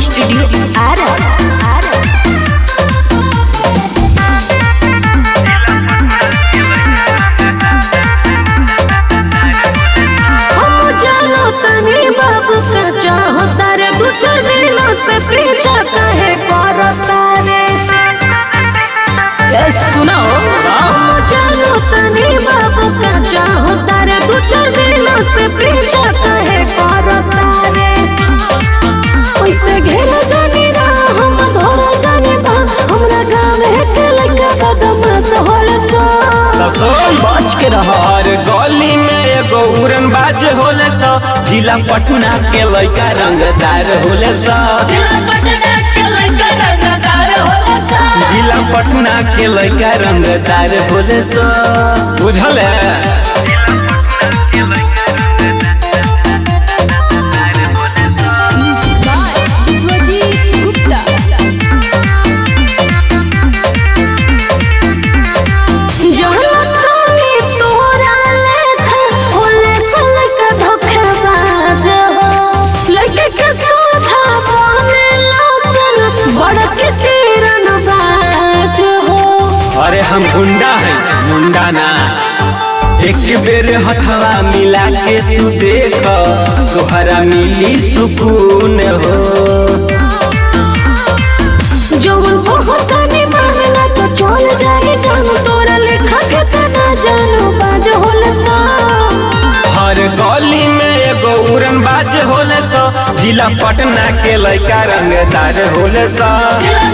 studio Ara Ara हम जानो तनी बाबू का चाहता रे दू चार दिनों से पीछा काहे करता रे ए, सुनो हम जानो तनी बाबू का चाहता रे दू चार दिनों से पीछा काहे करता रे ओइसे घेरा जानी रा हम धोरा जानी बा हमरा गाँव के लड़का बदमाश होला सा बच के रहो हर गली में एगो उड़न बाज होले सा जिला पटना के लड़का रंगदार होले सा जिला पटना के लड़का रंगदार होले सा बुझल है विश्वजीत गुप्ता जानतानी तोरा लेखा होले सलक धोखेबाज हो लड़के के सोझा बने लौसन बड़ के तीरन बाज हो अरे हम गुंडा है मुंडा ना एक बेर हथवा मिला के तू देख तोहरा मिली सुकून हो जवन बहुत नहीं मानला तो चल जाए जान तोरा लेखा के तना जानू बाज होले सा हर गली में एगो उड़न बाज होले सो जिला पटना के लड़का रंगदार होले सो जिला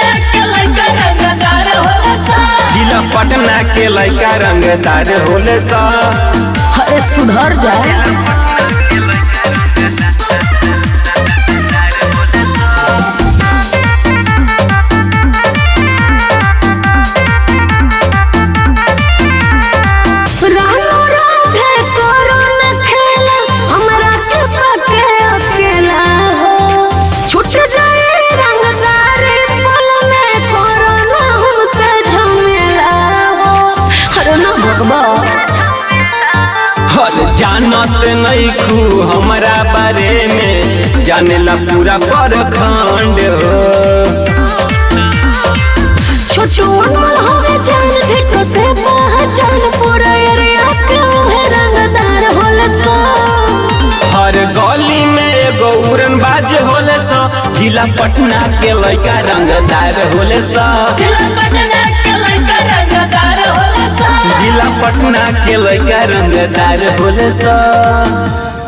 पटना के लड़का रंगदार होले सो अरे सुधर जाए रानो राधे करो न खेला हमरा के पके अकेला हो छूट जाए रंगदारी पल में करो न हमसे झमेला हो अरे ना भगवा हर जानत नहीं खू हमारा बारे में जानेला पूरा परखंड हो छोटू अनमोल होवे जान ठीक से पहचान पूरा एरिया के है रंगदार होले सो हर गली में एगो उड़न बाज होले सो जिला पटना के लड़का रंगदार होले सो जिला पटना के लड़का रंगदार होले सो